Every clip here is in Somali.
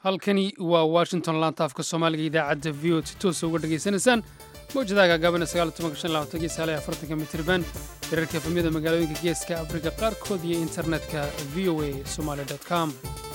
halkani waa washington laantaafka soomaaliga idaacadda v o si toosa uga dhegaysanaysaan mawjadaha gaagabana afartanka mitirban hirarka efamyada magaalooyinka geeska afrika qaarkood iyo internetka v o a somaali com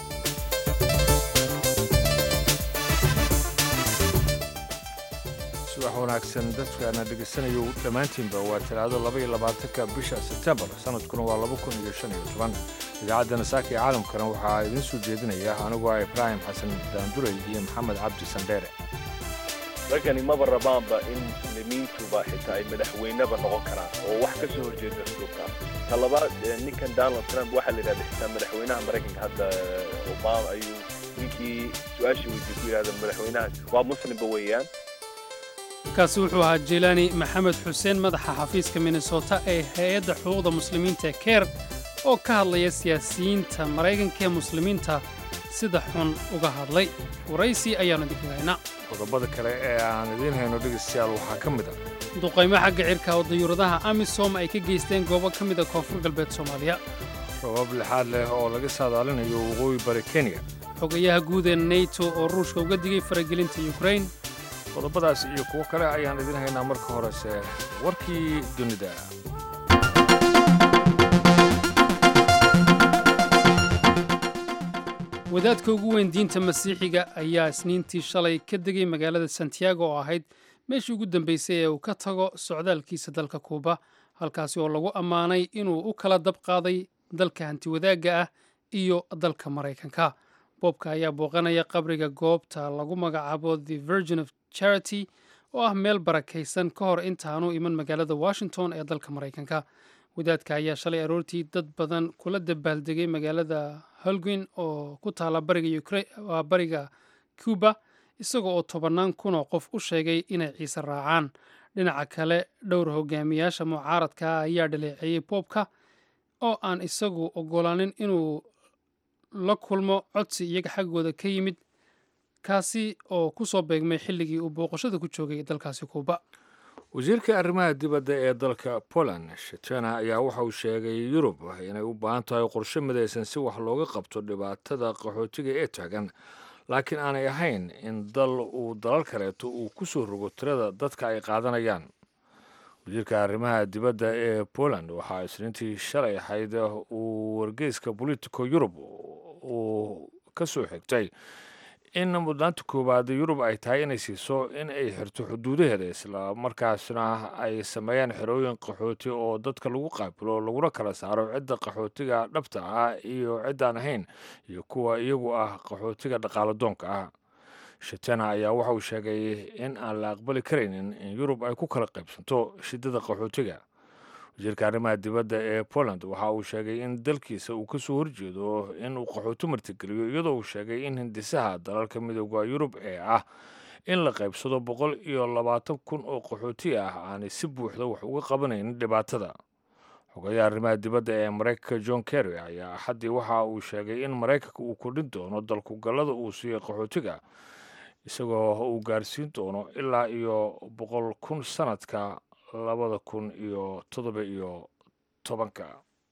subax wanaagsan dadkaana dhegaysanayo dhammaantiinba waa talaado labaiyo labaatanka bisha sebtembar sanadkuna waa laba kun iyo shan iyo toban idaacaddana saaka iyo caalamkana waxaa idiin soo jeedinaya anigoo ah ibraahim xasan daanduray iyo maxamed cabdi sandheere raggani maba rabaanba in muslimiintuba xitaa ay madaxweyneba noqon karaan oo wax ka soo horjeeda xuduubkaas ta labaad ninkan donald trump waxaa la yidhahda xitaa madaxweynaha maraykanka hadda obama ayuu ninkii su-aashii weydiye ku yidhahda madaxweynahaas waa muslimba weeyaan kaasi wuxuu ahaa jelaani maxamed xuseen madaxa xafiiska minnesota ee hay-adda xuquuqda muslimiinta ee keer oo ka hadlaya siyaasiyiinta maraykanka ee muslimiinta sida xun uga hadlay waraysi ayaannu idinkaga haynaa qodobada kale ee aan idiin hayno dhegaystayaal waxaa ka mid ah duqaymo xagga cirka oo dayuuradaha amisom ay ka geysteen goobo ka mida koonfur galbeed soomaaliya rabab lixaad leh oo laga saadaalinayo waqooyi bari kenya xogayaha guud ee neto oo ruushka uga digay faragelinta yukrain qodobadaas iyo kuwo kale ayaan idiin haynaa marka horese warkii dunida wadaadka ugu weyn diinta masiixiga ayaa isniintii shalay ka degay magaalada santiago oo ahayd meeshii ugu dambaysay ee uu ka tago socdaalkiisa dalka kuuba halkaasi oo lagu ammaanay inuu u kala dab qaaday dalka hantiwadaagga ah iyo dalka maraykanka boobka ayaa booqanaya qabriga goobta lagu magacaabo the virgin of charity oo ah meel barakaysan ka hor intaanu iman magaalada washington ee dalka maraykanka wadaadka ayaa shalay aroortii dad badan kula dabaaldegay magaalada holguin oo ku taala bariga cuba isagoo oo tobannaan kunoo qof u sheegay inay ciise raacaan dhinaca kale dhowr hogaamiyaasha mucaaradka ah ayaa dhaleeceeyey boobka oo aan isagu ogolaanin inuu la kulmo codsi iyaga xaggooda ka yimid kaasi oo ku soo beegmay xilligii uu booqashada ku joogay dalkaasi kuuba wasiirka arrimaha dibadda ee dalka poland shetena ayaa waxa uu sheegay yurub inay u baahan tahay qorshe midaysan si wax looga qabto dhibaatada qaxootiga ee taagan laakiin aanay ahayn in dal uu dalal kaleeto uu ku soo rogo tirada dadka ay qaadanayaan wasiirka arrimaha dibadda ee poland waxaa isniintii shalay ahayd uu wargeyska politico yurub uu ka soo xigtay in mudnaanta koowaad yurub ay tahay inay siiso in ay xirto xuduudaheeda isla markaasna ay sameeyaan xerooyin qaxooti oo dadka lagu qaabilo laguna kala saaro cidda qaxootiga dhabta ah iyo ciddaan ahayn iyo kuwa iyagu ah qaxootiga dhaqaaladoonka ah shetena ayaa waxa uu sheegay in aan la aqbali karaynin in yurub ay ku kala qaybsanto shidada qaxootiga wasiirka arrimaha dibadda ee poland waxa uu sheegay in dalkiisa uu kasoo horjeedo in uu qaxooti martigeliyo iyadoo uu sheegay in hindisaha dalalka midooda yurub ee ah in la qaybsado boqol iyo labaatan kun oo qaxooti ah aanay si buuxda wax uga qabanaynin dhibaatada xogayaha arrimaha dibadda ee maraykanka john kerry ayaa axaddii waxa uu sheegay in maraykanka uu kordhin doono dalkugallada uu siiyey qaxootiga isagoo uu gaarsiin doono ilaa iyo boqol kun sanadka labada kun iyo toddoba iyo tobanka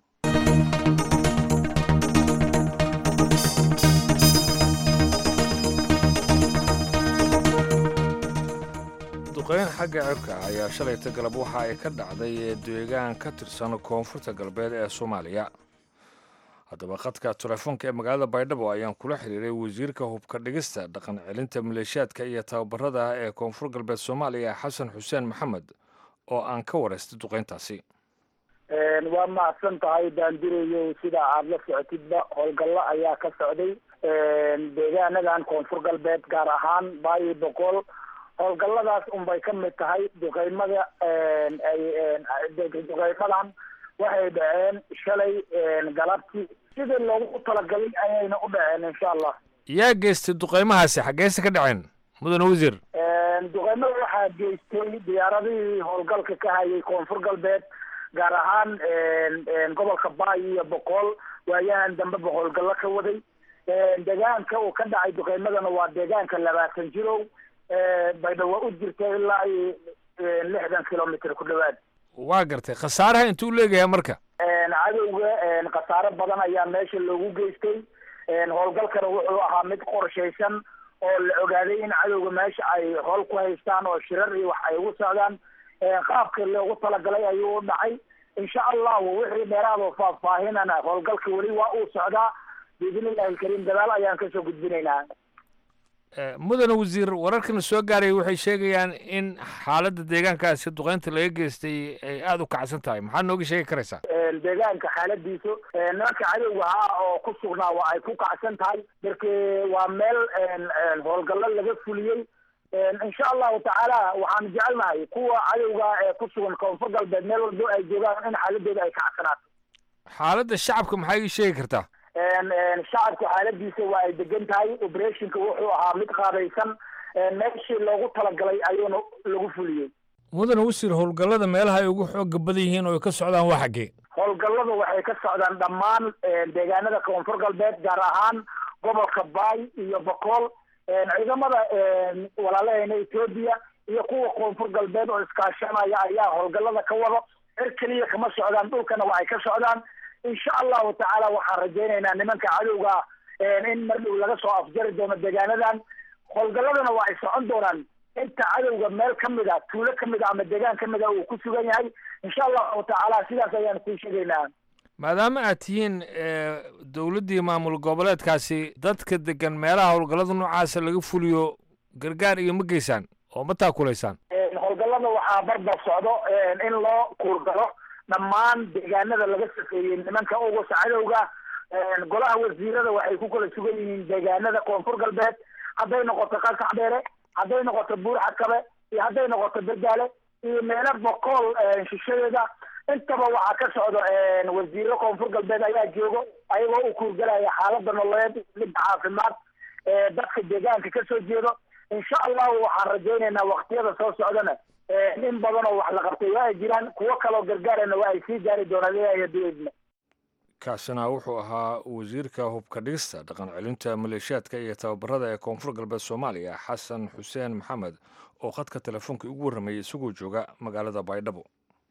duqeyn xagga cirka ayaa shalayta galab waxa ay ka dhacday deegaan ka tirsan koonfurta galbeed ee soomaaliya haddaba khadka telefoonka ee magaalada baydhabo ayaan kula xiriiray wasiirka hubka dhigista dhaqan celinta maleeshiyaadka iyo tababarada ee koonfur galbeed soomaaliya xasan xuseen maxamed oo aan ka waraystay duqeyntaasi waa mahadsan tahay daandirayo sida aada la socotidba howlgallo ayaa ka socday deegaanadan koonfur galbeed gaar ahaan baayi boqol howlgalladaas unbay ka mid tahay duqeymada duqeymadan waxay dhaceen shalay galabtii sidii loogu talagalay ayayna u dhaceen insha allah yaa geystay duqeymahaasi xaggeese ka dhaceen mudane wasiir duqeymada waxaa geystay diyaaradihii howlgalka ka hayay koonfur galbeed gaar ahaan gobolka baay iyo boqol waayahan dambeba howlgallo ka waday deegaanka uu ka dhacay duqeymadana waa deegaanka labaatan jirow baydhabo u jirta ilaa iyo lixdan kilomitr ku dhawaad waa gartay khasaaraha intuu leegayaa marka cadowga khasaaro badan ayaa meesha loogu geystay howlgalkana wuxuu ahaa mid qorshaysan oo la ogaaday in cadowga meesha ay howl ku haystaan oo shirar iyo wax ay ugu socdaan qaabka loogu talagalay ayuu u dhacay insha allahu wixii dheeraado faahfaahinana howlgalka weli waa uu socdaa biidni illahi alkariim gadaal ayaan kasoo gudbinaynaa mudane wasiir wararkana soo gaaraya waxay sheegayaan in xaaladda deegaankaasi duqeynta laga geystay ay aada u kacsan tahay maxaad nooga sheegi karaysaa deegaanka xaaladiisu nimanka cadowga ah oo ku sugnaa waa ay ku kacsan tahay marke waa meel howlgallo laga fuliyey insha allahu tacaala waxaan jecelnahay kuwa cadowga ee ku sugan koonfur galbeed meel walbo ay joogaan in xaaladooda ay kacsanaato xaaladda shacabka maxaa ii sheegi kartaa shacabka xaaladiisa waa ay degan tahay operationka wuxuu ahaa mid qaabaysan meeshii loogu talagalay ayuuna lagu fuliyey mudane wasiir howlgallada meelaha ay ugu xooga badan yihiin oo ay ka socdaan waa xaggee howlgallada waxay ka socdaan dhammaan deegaanada koonfur galbeed gaar ahaan gobolka baay iyo bokool ciidamada walaalaheena etoobiya iyo kuwa koonfur galbeed oo iskaashanaya ayaa howlgallada ka wado cir keliya kama socdaan dhulkana waa ay ka socdaan insha allahu tacaala waxaan rajaynaynaa nimanka cadowga in mar dhow laga soo afjari doono deegaanadan howlgalladana waa ay socon doonaan inta cadowga meel kamid a tuulo kamid a ama deegaan kamid a uu ku sugan yahay insha allahu tacaala sidaas ayaan kuu sheegaynaa maadaama aad tihiin dowladdii maamul goboleedkaasi dadka degan meelaha howlgallada noocaasa laga fuliyo gargaar iyo ma geysaan oo ma taakulaysaan howlgallada waxaa barbar socdo in loo kuurgalo dhammaan deegaanada laga safeeyey nimanka ugusa cadowga golaha wasiirada waxay ku kala sugan yihiin deegaanada koonfur galbeed hadday noqoto qasax dheere hadday noqoto buurxakabe iyo hadday noqoto berdaale iyo meelo bokool shishadeeda intaba waxaa ka socdo wasiiro koonfur galbeed ayaa joogo ayagoo u kuurgalaya xaalada nololeed midda caafimaad dadka deegaanka kasoo jeedo insha allahu waxaan rajaynaynaa waktiyada soo socdana in badan oo wax la qabtay waa ay jiraan kuwo kaloo gargaarana waa ay sii gaari doonaan ilaahay hadduu idmo kaasina wuxuu ahaa wasiirka hubka dhigista dhaqan celinta maleeshiyaadka iyo tababarada ee koonfur galbeed soomaaliya xasan xuseen maxamed oo khadka telefoonka ugu warramayay isagoo jooga magaalada baydhabo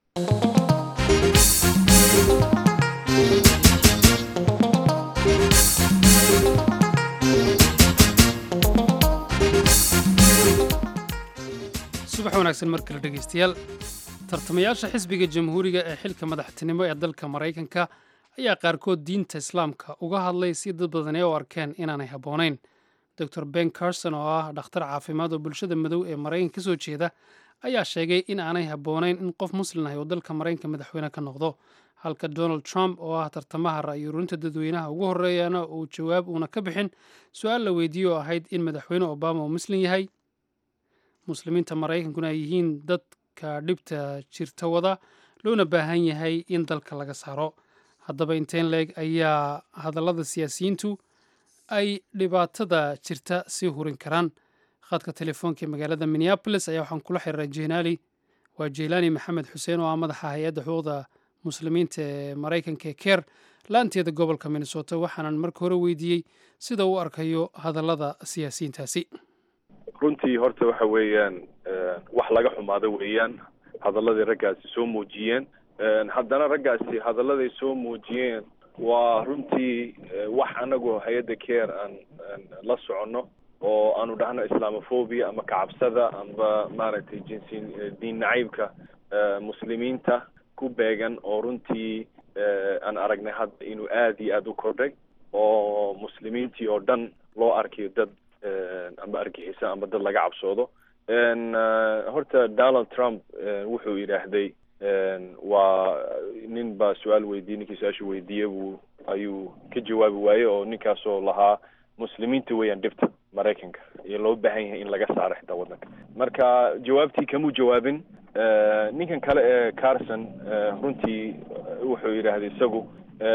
subax wanaagsan mar kale dhegaystayaal tartamayaasha xisbiga jamhuuriga ee xilka madaxtinimo ee dalka maraykanka ayaa qaarkood diinta islaamka uga hadlay si dad badani u arkeen inaanay habboonayn dor ben carson oo ah dhakhtar caafimaad oo bulshada madow ee maraykanka ka soo jeeda ayaa sheegay in aanay habboonayn in qof muslin ah oo dalka maraykanka madaxweyne ka noqdo halka donald trump oo ah tartamaha ra'yi ururinta dadweynaha ugu horreeyana uu jawaab uuna ka bixin su-aal la weydiiyey oo ahayd in madaxweyne obama uu muslim yahay muslimiinta maraykankuna ay yihiin dadka dhibta jirta wada loona baahan yahay in dalka laga saaro haddaba inteen leeg ayaa hadallada siyaasiyiintu ay dhibaatada jirta sii hurin karaan khadka telefoonka ee magaalada minneabolis ayaa waxaan kula xiriiray jeenaali waa jeylaani maxamed xuseen oo ah madaxa hay-adda xuquuqda muslimiinta ee maraykanka ee keer laanteeda gobolka minnesota waxaanan marka hore weydiiyey sida uu arkayo hadallada siyaasiyiintaasi runtii horta waxa weeyaan wax laga xumaado weeyaan hadaladii raggaasi soo muujiyeen haddana raggaasi hadalladay soo muujiyeen waa runtii wax anagu hay-adda care aan la soconno oo aanu dhahno islamophobia ama kacabsada amba maaragtay jinsi diin nacaybka muslimiinta ku beegan oo runtii aan aragnay hadda inuu aada iyo aada u kordhay oo muslimiintii oo dhan loo arkayo dad amba argixisa amba dad laga cabsoodo horta donald trump wuxuu yidhaahday waa nin baa su-aal weydiiyey ninkii su-aasha weydiiyey buu ayuu ka jawaabi waayey oo ninkaasoo lahaa muslimiinta weeyaan dhibta maraykanka iyo loo baahan yahay in laga saaro xitaa waddanka marka jawaabtii kamuu jawaabin ninkan kale ee carson runtii wuxuu yidhaahday isagu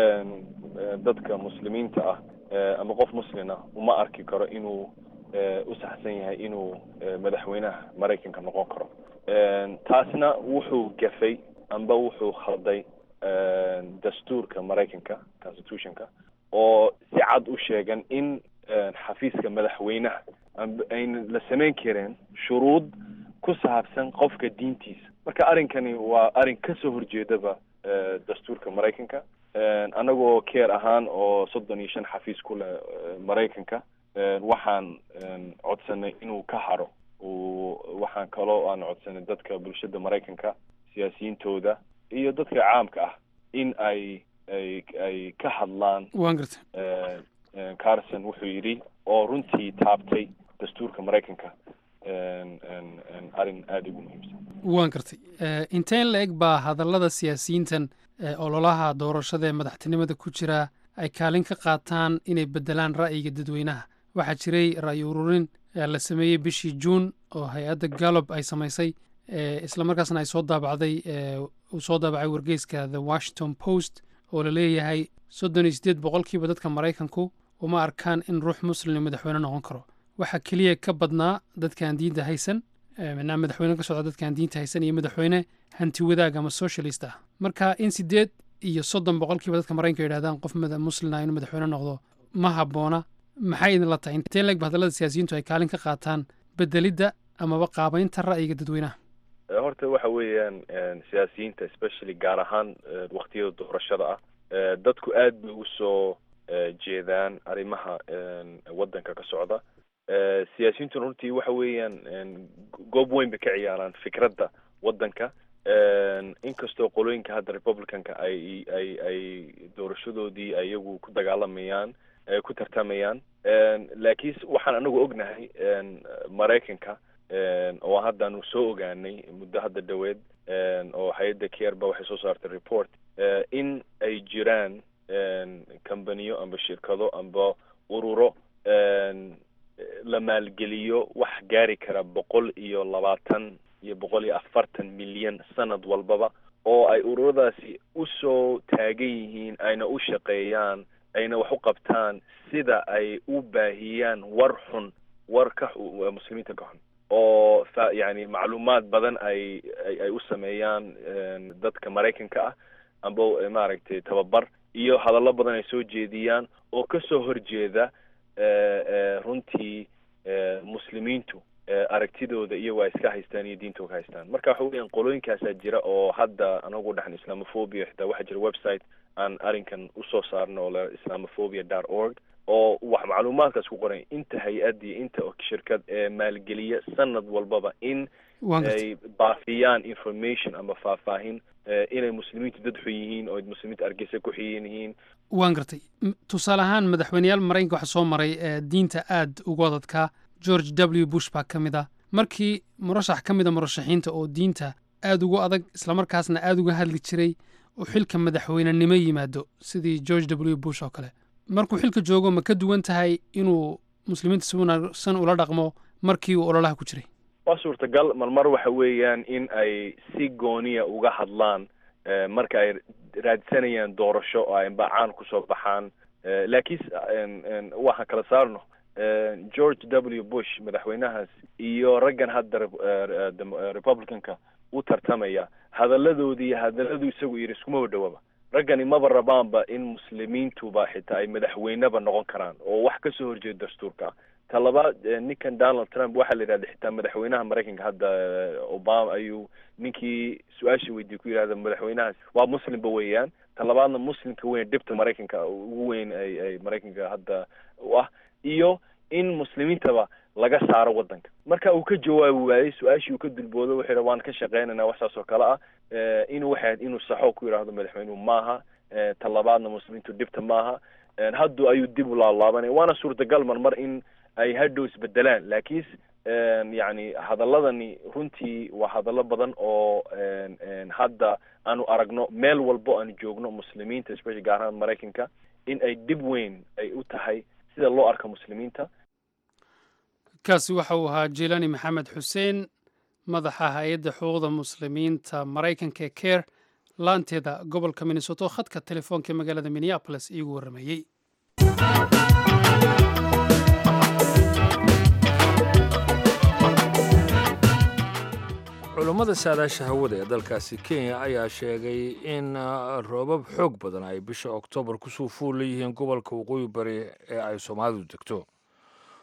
dadka muslimiinta ah ama qof muslina uma arki karo inuu u saxsan yahay inuu madaxweynaha maraykanka noqon karo taasna wuxuu gafay amba wuxuu khalday dastuurka maraykanka constitutionka oo si cad u sheegan in xafiiska madaxweynaha amba ayna la samayn kareen shuruud ku saabsan qofka diintiisa marka arrinkani waa arrin kasoo horjeedaba dastuurka maraykanka annagoo keer ahaan oo soddon iyo shan xafiis ku leh maraykanka waxaan codsanay inuu ka haro waxaan kaloo aan codsanay dadka bulshada maraykanka siyaasiyiintooda iyo dadka caamka ah in ay ay ay ka hadlaan waan gartay carson wuxuu yidhi oo runtii taabtay dastuurka maraykanka arrin aada ugu muhiimsan waan gartay inteen la eg baa hadallada siyaasiyiintan ololaha doorashada ee madaxtinimada ku jira ay kaalin ka qaataan inay beddelaan ra'yiga dadweynaha waxaa jiray ra'yi ururin la sameeyey bishii juun oo hay-adda gallob ay samaysay isla markaasna ay soo daabacday uu soo daabacay wargeyska the washington post oo la leeyahay soddon iyo siddeed boqolkiiba dadka maraykanku uma arkaan in ruux muslim madaxweyne noqon karo waxaa keliya ka badnaa dadkaan diinta haysan minaa madaxweyne ka socda dadkaan diinta haysan iyo madaxweyne hanti wadaag ama socialist ah marka in siddeed iyo soddon boqolkiiba dadka maraykanka yidhahdaan qof muslina inuu madaxweyne noqdo ma habboona maxay idinla tahay intee leegba hadallada siyaasiyiintu ay kaalin ka qaataan bedelidda amaba qaabaynta ra'yiga dadweynaha horta waxa weeyaan siyaasiyiinta especially gaar ahaan waktiyada doorashada ah dadku aad bay usoo jeedaan arrimaha waddanka ka socda siyaasiyiintuna runtii waxa weeyaan goob weyn bay ka ciyaaraan fikradda waddanka inkastoo qolooyinka hadda republicanka ay ay ay doorashadoodii iyagu ku dagaalamayaan ku tartamayaan laakiin waxaan anagu ognahay maraykanka oo haddaanu soo ogaanay muddo hadda dhaweed oo hay-adda kerba waxay soo saartay report in ay jiraan combaniyo amba shirkado amba ururo la maalgeliyo wax gaari kara boqol iyo labaatan iyo boqol iyo afartan milyan sanad walbaba oo ay ururadaasi usoo taagan yihiin ayna u shaqeeyaan ayna wax u qabtaan sida ay u baahiyaan war xun war ka muslimiinta ka xun oo fa yani macluumaad badan ay ay u sameeyaan dadka maraykanka ah amba maaragtay tababar iyo hadallo badan ay soo jeediyaan oo kasoo horjeeda runtii muslimiintu aragtidooda iyagoo ay iska haystaan iyo diintooda ka haystaan marka waxa weeyaan qolooyinkaasaa jira oo hadda anagu dhaxan islamophobia xitaa waxaa jira website aan arrinkan usoo saarno oo la islamophobia dot org oo wax macluumaadkaas ku qoran inta hay-ad iyo inta shirkad ee maalgeliya sanad walbaba in ay baafiyaan information ama faahfaahin inay muslimiintu dad xun yihiin oo muslimiinta argeysa ku xiyan yihiin waan gartay tusaale ahaan madaxweyneyaal maraykanka waxaa soo maray diinta aad ugu adadkaa george w bush baa ka mid ah markii murashax ka mid a murashaxiinta oo diinta aad ugu adag islamarkaasna aad uga hadli jiray oo xilka madaxweynenimo yimaado sidii george w bush oo kale markuu xilka joogo ma ka duwan tahay inuu muslimiinta si wanaagsan ula dhaqmo markii uu ololaha ku jiray waa suurtagal marmar waxa weeyaan in ay si gooniya uga hadlaan marka ay raadsanayaan doorasho oo ay bacaan kusoo baxaan laakiin waxaan kala saarno george w bush madaxweynahaas iyo raggan hadda republicanka u tartamaya hadalladoodii iyo hadalladuu isagu yidhi iskumaba dhawaba raggani maba rabaanba in muslimiintuba xitaa ay madaxweyneba noqon karaan oo wax kasoo horjeeda dastuurka ta labaad ninkan donald trump waxaa la yidhahda xitaa madaxweynaha maraykanka hadda obama ayuu ninkii su-aashii weydiiyey ku yidhahda madaxweynahaas waa muslimba weeyaan ta labaadna muslimka weyn dhibta maraykanka ugu weyn ay ay maraykanka hadda u ah iyo in muslimiintaba laga saaro waddanka marka uu ka jawaabi waayey su-aashii uu ka dulboodo wuxuu yidha waan ka shaqeynayna wax saas oo kale ah inuu waxay inuu saxo ku yidhaahdo madaxweynuhu maaha ta labaadna muslimiintu dhibta maaha haddu ayuu dib u laalaabanaya waana suurtagal marmar in ay hadhow isbedelaan laakiin yacni hadaladani runtii waa hadallo badan oo hadda aanu aragno meel walbo aanu joogno muslimiinta especially gaar ahaan maraykanka in ay dhib weyn ay u tahay sida loo arko muslimiinta kaasi waxa uu ahaa jilani maxamed xuseen madaxa hay-adda xuquuqda muslimiinta maraykanka ee care laanteeda gobolka minnesoto khadka telefoonka magaalada minneabolis iigu warrameeyey culummada saadaasha hawada ee dalkaasi kenya ayaa sheegay in roobab xoog badan ay bisha oktoobar kusoo fuul leeyihiin gobolka waqooyi bari ee ay soomaalidu degto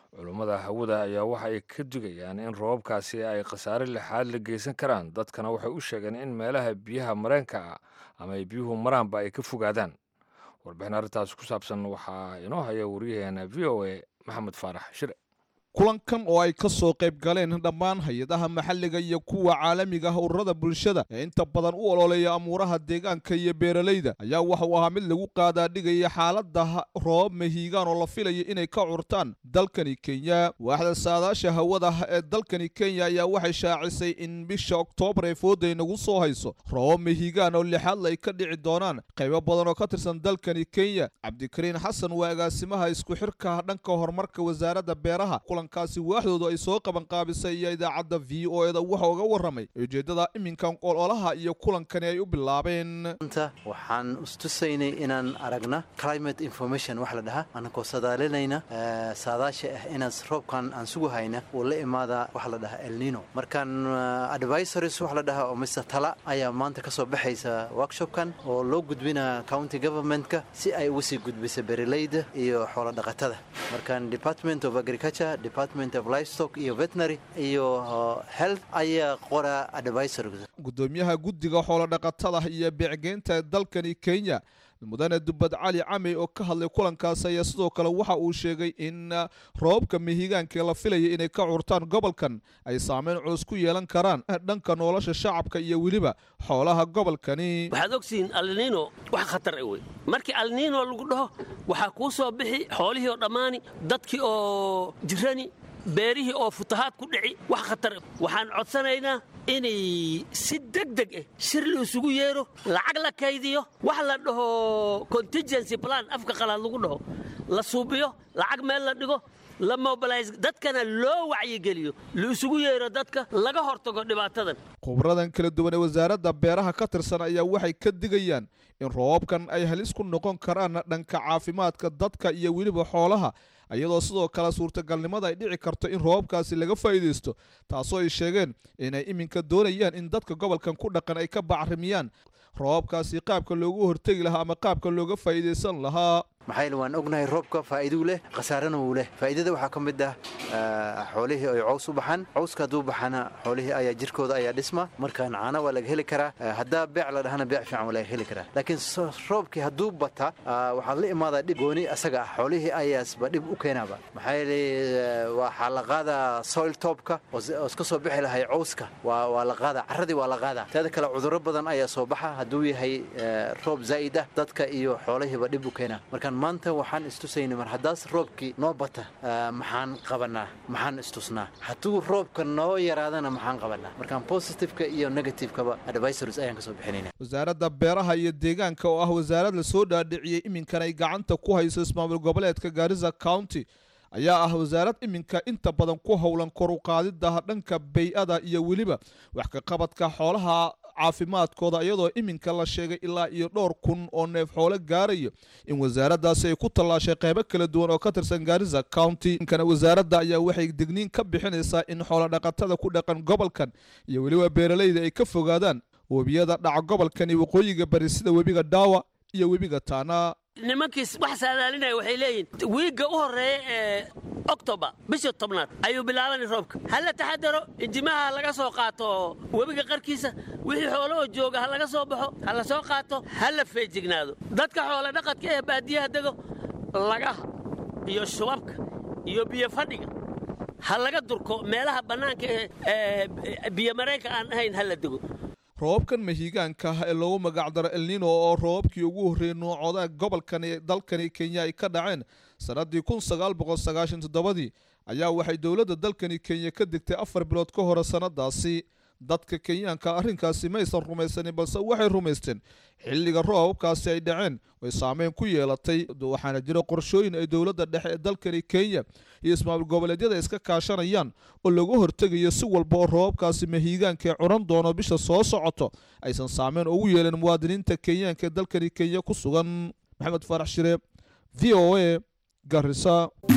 culummada hawada ayaa waxa ay ka digayaan in roobabkaasi ay khasaare lixaad la geysan karaan dadkana waxay u sheegeen in meelaha biyaha mareenka ah ama ay biyuhu maraanba ay ka fogaadaan warbixin arrintaas ku saabsan waxaa inoo haya wariyaheena v o a maxamed faarax shire kulankan oo ay ka soo qayb galeen dhammaan hay-adaha maxalliga iyo kuwa caalamiga ah ururada bulshada ee inta badan u ololeeya amuuraha deegaanka iyo beeralayda ayaa waxauu ahaa mid lagu qaadaadhigaya xaalada roobab mahiigaan oo la filaya inay ka curtaan dalkani kenya waaxda saadaasha hawada ee dalkani kenya ayaa waxay shaacisay in bisha oktoobar ee fooday nagu soo hayso roobab mahiigaan oo lixaadla ay ka dhici doonaan qaybo badan oo ka tirsan dalkani kenya cabdikariin xasan waa agaasimaha isku xirka dhanka horumarka wasaaradda beeraha kaasi waaxdoodu ay soo qabanqaabisay iyo idaacadda v o eda waxa uga warramay ujeeddada iminkan ololaha iyo kulankani ay u bilaabeen anta waxaan istusaynay inaan aragna climate information wax la dhahaa anakoo sadaalinayna saadaasha ah inaan roobkan aan sugu hayna uu la imaada wax la dhahaa elnino markaan advisories wax la dhahaa oo mise tala ayaa maanta ka soo baxaysa workshopkan oo loo gudbina county governmentka si ay uga sii gudbisa beeralayda iyo xoolo dhaqatada markaan department of agriculture department of livestock iyo veterinary iyo health ayaa qora advisor gudoomiyaha guddiga xoolodhaqatada iyo beecgeynta dalkani kenya mudane dubad cali camey oo ka hadlay kulankaas ayaa sidoo kale waxa uu sheegay in roobabka mihigaanka la filaya inay ka curtaan gobolkan ay saameyn culus ku yeelan karaan dhanka nolosha shacabka iyo weliba xoolaha gobolkani waxaad ogtihiin alniino wax khatar e wey markii alniino lagu dhaho waxaa kuu soo bixi xoolihii oo dhammaani dadkii oo jirani beerihii oo futahaad ku dhici wax khatar waxaan codsanaynaa inay si degdeg ah shir la isugu yeero lacag la kaydiyo wax la dhaho contingency plan afka qalaad lagu dhaho la suubiyo lacag meel la dhigo la mobilise dadkana loo wacyigeliyo la isugu yeero dadka laga hortago dhibaatadan khubradan kala duwan ee wasaaradda beeraha ka tirsan ayaa waxay ka digayaan in roobabkan ay halis ku noqon karaan dhanka caafimaadka dadka iyo weliba xoolaha iyadoo sidoo kale suurtagalnimada ay dhici karto in roobabkaasi laga faa'iidaysto taasoo ay sheegeen inay iminka doonayaan in dadka gobolkan ku dhaqan ay ka bacrimiyaan roobabkaasi qaabka loogu hortegi lahaa ama qaabka looga faa'iidaysan lahaa maxaa yeele waan ognahay roobka faa'iiduu leh khasaarana wuu leh faa'iidada waxaa ka mid ah xoolihii ay caws u baxaan cawska hadduu baxana xoolihii ayaa jirkooda ayaa dhisma markaan caana waa laga heli karaa haddaa beec la dhahana beec fiican waa laga heli karaa laakiin roobkii hadduu bata waxaa la imaadaa dhib gooni asaga ah xoolihii ayaasba dhib u keenaaba maxaa yeele waxaa la qaadaa soil topka oo iska soo bixi lahay cawska waa la qaadaa carradii waa la qaadaa teeda kale cudurro badan ayaa soo baxa hadduu yahay roob zaa'id ah dadka iyo xoolihiiba dhib u keenaa markaan maanta waxaan istusaynay mar haddaas roobkii noo bata maxaan qabanaa maxaan istusnaa hadduu roobka noo yaraadana maxaan qabanaa markaan positiveka iyo negativekaba advisors ayaan ka soo bixinayna wasaaradda beeraha iyo deegaanka oo ah wasaarad la soo dhaadhiciyey iminkan ay gacanta ku hayso ismaamul goboleedka gaarisa county ayaa ah wasaarad iminka inta badan ku howlan kor u qaadida dhanka bay-ada iyo weliba wax ka qabadka xoolaha caafimaadkooda iyadoo iminka la sheegay ilaa iyo dhowr kun oo neef xoolo gaarayo in wasaaraddaasi ay ku tallaashay qaybo kala duwan oo ka tirsan gaarisa county inkana wasaaradda ayaa waxay digniin ka bixinaysaa in xoolodhaqatada ku dhaqan gobolkan iyo weliba beeralayda ay ka fogaadaan webiyada dhaca gobolkani waqooyiga bari sida webiga dhaawa iyo webiga taana nimankiis wax saadaalinaya waxay leeyihin wiigga u horreeya ee octobar bisha tobnaad ayuu bilaabanay roobka ha la taxadaro injimaha laga soo qaato webiga qarkiisa wixii xoolahoo jooga ha laga soo baxo ha la soo qaato ha la feejignaado dadka xoolo dhaqadka ee baadiyaha dego lagaha iyo shubabka iyo biyo fadhiga ha laga durko meelaha bannaanka ee biyo mareenka aan ahayn ha la dego roobabkan mahiigaanka ah ee loogu magacdaro elnino oo roobabkii ugu horreeyey noocooda gobolkan ee dalkani kenya ay ka dhaceen sannaddii kun sagaal boqol sagaashan toddobadii ayaa waxay dowladda dalkani kenya ka degtay afar bilood ka hore sannadaasi dadka kenyaanka arrinkaasi maysan rumaysanin balse waxay rumaysteen xilliga roobabkaasi ay dhaceen way saameyn ku yeelatay waxaana jira qorshooyin ay dowladda dhexe ee dalkani kenya iyo ismaamul goboleedyada iska kaashanayaan oo lagu hortegayo si walba oo roobabkaasi mahiigaanka ee curan doono bisha soo socoto aysan saameyn ugu yeelan muwaadiniinta kenyaanka ee dalkani kenya ku sugan maxamed faarax shire v o a garisa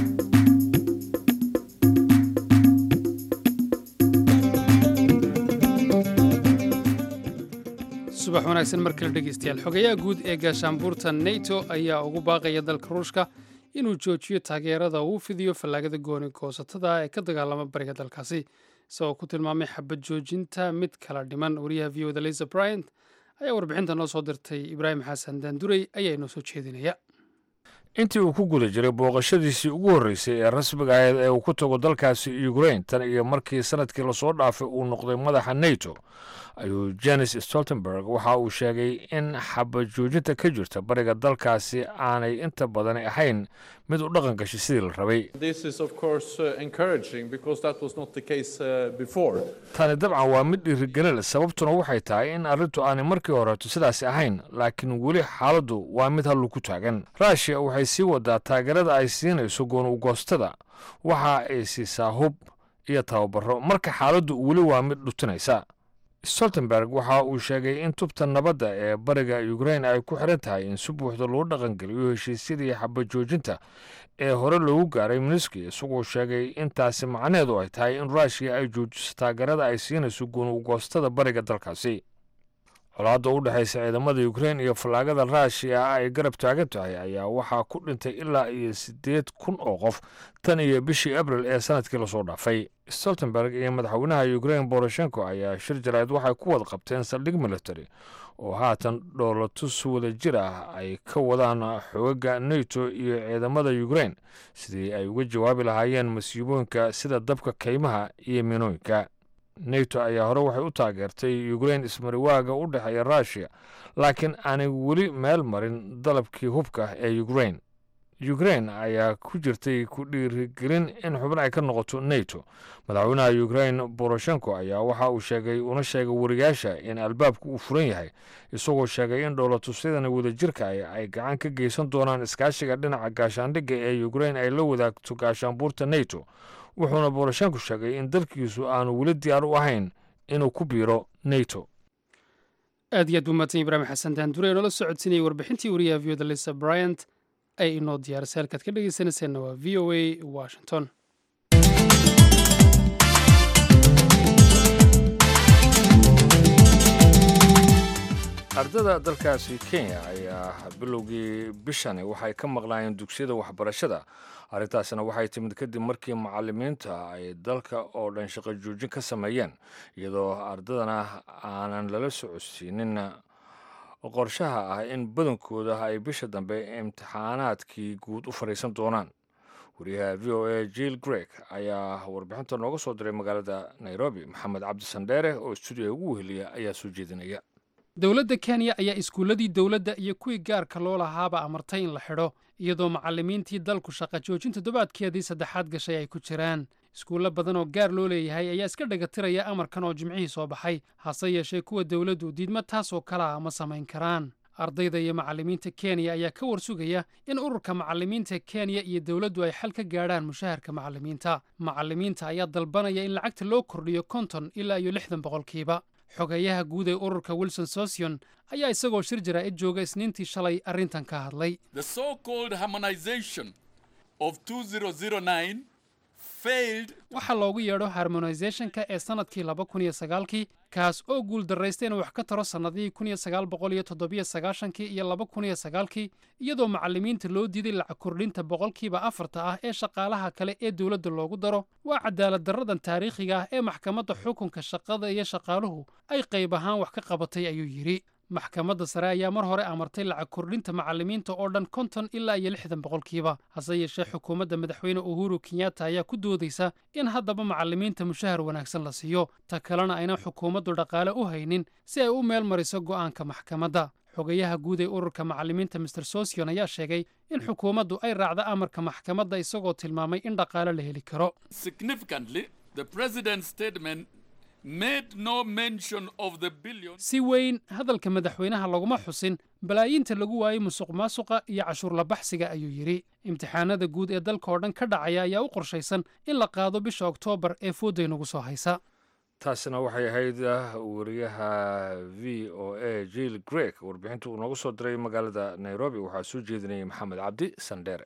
subax wanaagsan mar kale dhegeystayaal xogayaha guud ee gaashaanbuurta nato ayaa ugu baaqaya dalka ruushka inuu joojiyo taageerada uu fidiyo fallaagada gooni goosatada ee ka dagaalama bariga dalkaasi isagoo ku tilmaamay xabad joojinta mid kala dhiman wariyaha v oda lisa bryant ayaa warbixinta noo soo dirtay ibraahim xasan daanduray ayaa inoo soo jeedinaya intii uu ku guda jiray booqashadiisii ugu horreysay ee rasmiga ahayd ee uu ku tago dalkaasi ukrain tan iyo markii sanadkii lasoo dhaafay uu noqday madaxa neto ayuu jenis stoltenberg waxa uu sheegay in xabad joojinta ka jirta bariga dalkaasi aanay inta badan ahayn mid u dhaqan gashay sidii la rabay tani dabcan waa mid dhiirigelin sababtuna waxay tahay in arrintu aanay markii horeeto sidaasi ahayn laakiin weli xaaladdu waa mid hallu ku taagan rushia waxay sii wadaa taageerada ay siinayso goon ugoostada waxa ay siisaa hub iyo tababaro marka xaaladdu weli waa mid dhutinaysa stoltenberg waxa uu sheegay in tubta nabadda ee bariga ukrain ay ku xiran tahay in si buuxda loo dhaqangeliyo heshiisyadii xabad joojinta ee hore loogu gaaray miniski isagoo sheegay in taasi macnaheedu ay tahay in rushia ay joojiso taageerada ay siinayso goon ugoostada bariga dalkaasi colaadda u dhexaysa ciidamada ukrain iyo fallaagada rushia ay garab taagan tahay ayaa waxaa ku dhintay ilaa iyo siddeed kun oo qof tan iyo bishii abril ee sanadkii lasoo dhaafay stoltenberg iyo madaxweynaha ukrain boroshenko ayaa shir jaraa'id waxay ku wada qabteen saldhig military oo haatan dhoolatus wada jir ah ay ka wadaan xoogaga neto iyo ciidamada ukrain sidii ay uga jawaabi lahaayeen masiibooyinka sida dabka kaymaha iyo minooyinka neto ayaa hore waxay u taageertay ukrain ismariwaaga u dhexeeya rushia laakiin aanay weli meel marin dalabkii hubka ee ukrain ukrain ayaa ku jirtay ku dhiirigelin in xubin ay ka noqoto neto madaxweynaha ukrain boroshenko ayaa waxa uu sheegay una sheegay wariyaasha in albaabku uu furan yahay isagoo sheegay in dhowlatusyadan wadajirka ay gacan ka geysan doonaan iskaashiga dhinaca gaashaandhigga ee ukrain ay la wadaagto gaashaanbuurta neto wuxuuna boroshenko sheegay in dalkiisu aanu weli diyaar u ahayn inuu ku biiro neto aad iyo aad buu mahadsan ibraahim xasan daandure ee noola socodsiinayay warbixintii wariyaha v oda lisa bryant ay inoo diyaarisay halkaad ka dhegeysanayseena waa v o a washington ardada dalkaasi kenya ayaa bilowgii bishani waxay ka maqlaayeen dugsiyada waxbarashada arrintaasina waxay timid kadib markii macalimiinta ay dalka oo dhan shaqo joojin ka sameeyeen iyadoo ardadana aanan lala socodsiinin qorshaha ah in badankooda ay bisha dambe imtixaanaadkii guud u fadhiisan doonaan wariyaha v o a jill greg ayaa warbixinta nooga soo diray magaalada nairobi maxamed cabdisandheere oo stuudiga ugu weheliya ayaa soo jeedinaya dowladda kenya ayaa iskuulladii dowladda iyo kuwii gaarka loo lahaaba amartay in la xidho iyadoo macallimiintii dalku shaqa joojin toddobaadkeedii saddexaad gashay ay ku jiraan iskuullo badan oo gaar loo leeyahay ayaa iska dhagatiraya amarkan oo jimcihii soo baxay hase yeeshee kuwa dowladdu diidma taasoo kala ah ma samayn karaan ardayda iyo macallimiinta kenya ayaa ka warsugaya in ururka macallimiinta kenya iyo dowladdu ay xal ka gaadhaan mushaharka macallimiinta macallimiinta ayaa dalbanaya in lacagta loo kordhiyo konton ilaa iyo lixdan boqolkiiba xogeeyaha guud ee ururka wilson sosion ayaa isagoo shir jaraa'id jooga isniintii shalay arrintan ka hadlay waxaa loogu yeedho harmonisationka ee sannadkii laba kun iyo sagaalkii kaas oo guul darraysta inuu wax ka taro sannadihii kun iyo sagaal boqol iyo toddobiyo sagaashankii iyo laba kun iyo sagaalkii iyadoo macallimiinta loo diiday lacag kordhinta boqolkiiba afarta ah ee shaqaalaha kale ee dowladda loogu daro waa cadaalad darradan taariikhiga ah ee maxkamadda xukunka shaqada iyo shaqaaluhu ay qayb ahaan wax ka qabatay ayuu yidhi maxkamadda sare ayaa mar hore amartay lacag kordhinta macallimiinta oo dhan konton ilaa iyo lixdan boqolkiiba hase yeeshee xukuumadda madaxweyne uhuru kenyatta ayaa ku doodaysa in haddaba macallimiinta mushahar wanaagsan la siiyo ta kalena aynan xukuumaddu dhaqaale u haynin si ay u meel mariso go'aanka maxkamadda xogayaha guud ee ururka macallimiinta master sosion ayaa sheegay in xukuumaddu ay raacda amarka maxkamadda isagoo tilmaamay in dhaqaale la heli karo si weyn hadalka madaxweynaha laguma xusin balaayiinta lagu waayey musuq maasuqa iyo cashuurla baxsiga ayuu yidhi imtixaanada guud ee dalka oo dhan ka dhacaya ayaa u qorshaysan in la qaado bisha oktoobar ee foodday nagu soo haysa taasina waxay ahayd wariyaha v o a jill greg warbixinta uu noogu soo diray magaalada nairobi waxaa soo jeedinayay maxamed cabdi sandheere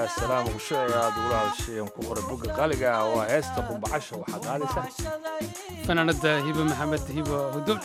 salaam ugsho ee aad ugula hadasheen ku qoray bogga qaaliga ah waa heesta qumbacasha waxaa qaadaysa fanaanada hibe maxamed hibe hudool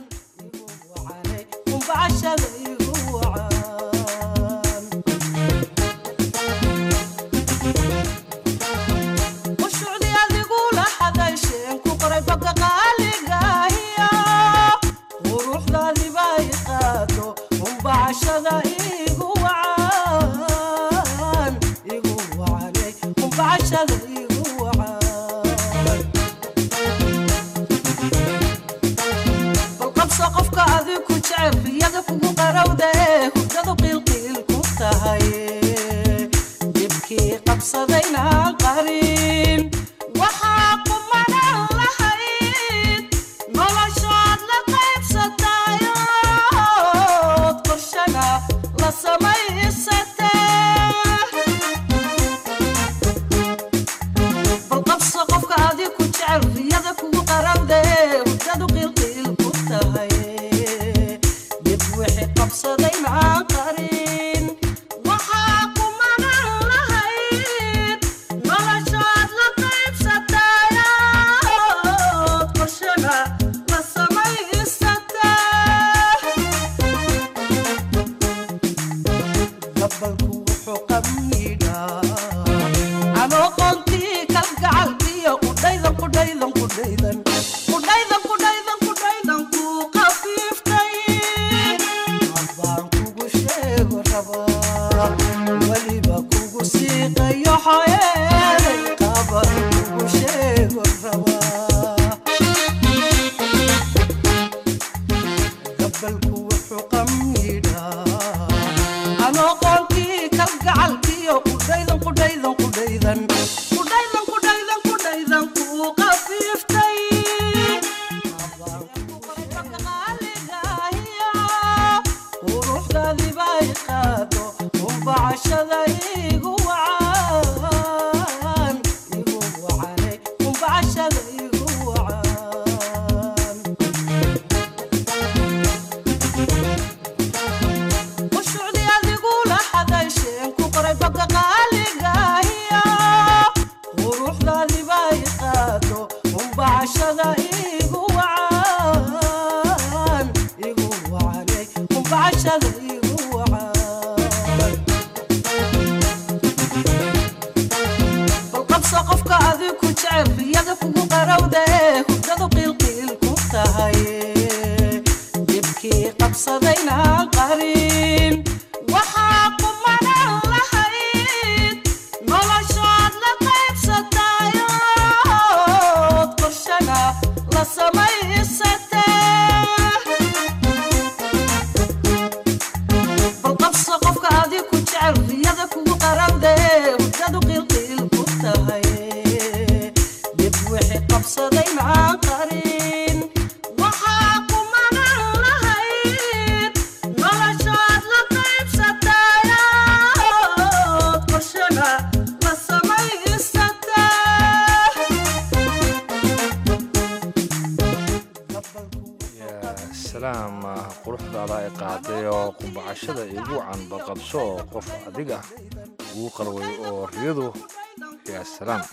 quruxdaada ay qaaday oo qumbacashada igu canbaqabso oo qof adiga ugu qalway oo riyadu yaa salaam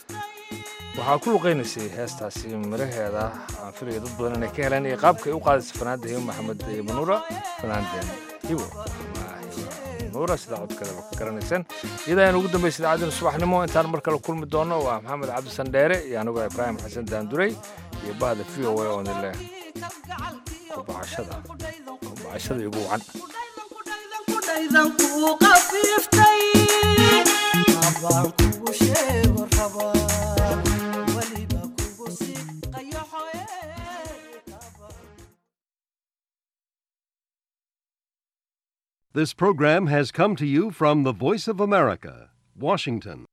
waxaa ku luqaynaysay heestaasi miraheeda aan filaya dad badan inay ka heleen iyo qaabka ay u qaadaysa fanaanda hibo maxamed manuura fanaandeen hibo nuura sida codkeedaba ka garanaysaan iyada ayaan ugu dambaysa idaacadina subaxnimo intaan mar kale kulmi doono waa maxamed cabdisan dheere iyo anigoo ibraahim xasan daanduray iyo bahda v o a oo nile kubacashada kubacashada igu wacan This program has come to you from the Voice of America, Washington.